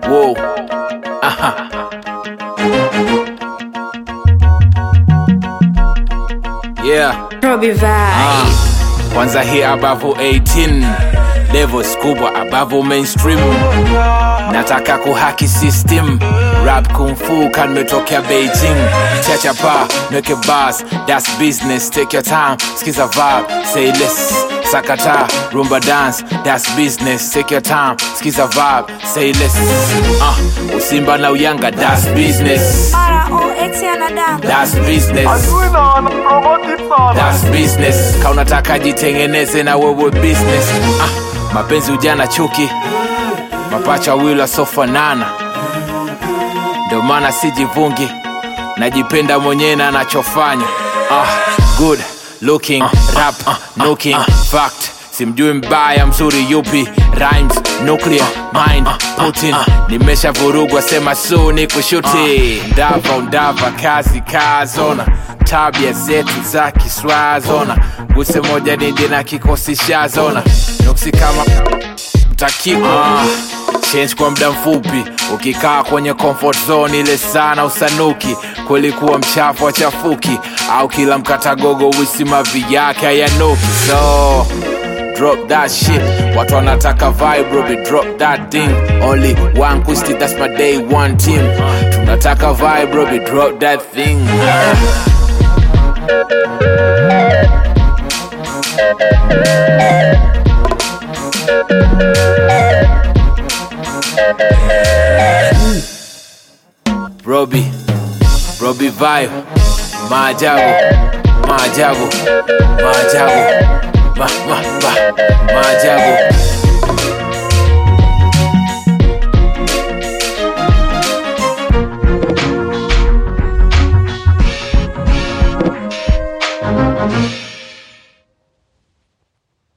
Whoa. Aha. Yeah. Robbie Vibe. Ah. Kwanza hii above 18 levels kubwa above mainstream nataka kuhaki system rap kung fu kan metokea beijing chacha pa nweke bas that's business take your time skiza vibe say less sakata rumba dance that's business take your time skiza vibe say less uh, usimba na uyanga that's business R-O-X anadamu. that's business That's business ka unataka jitengeneze na wewe business ah, mapenzi ujana chuki mapacha wawili wasofanana ndio maana sijivungi najipenda mwenyewe na anachofanya ah, good looking rap looking fact simjui mbaya mzuri yupi rhymes nuclear mind putin nimesha vurugwa sema su ni kushuti ndava undava kazi kazona tabia zetu za kiswazona guse moja nindi na kikosi shazona nuksi kama takiwa change kwa muda mfupi ukikaa kwenye comfort zone ile sana usanuki kweli kuwa mchafu wachafuki au kila mkatagogo wisimavi yake hayanuki so drop that shit watu wanataka vibe Robbie, drop that thing only one questi that's my day one team tunataka vibe Robbie, drop that thing Robbie, Robbie vibe maajabu maajabu maajabu ma, ma, ma, maajabu Thank you.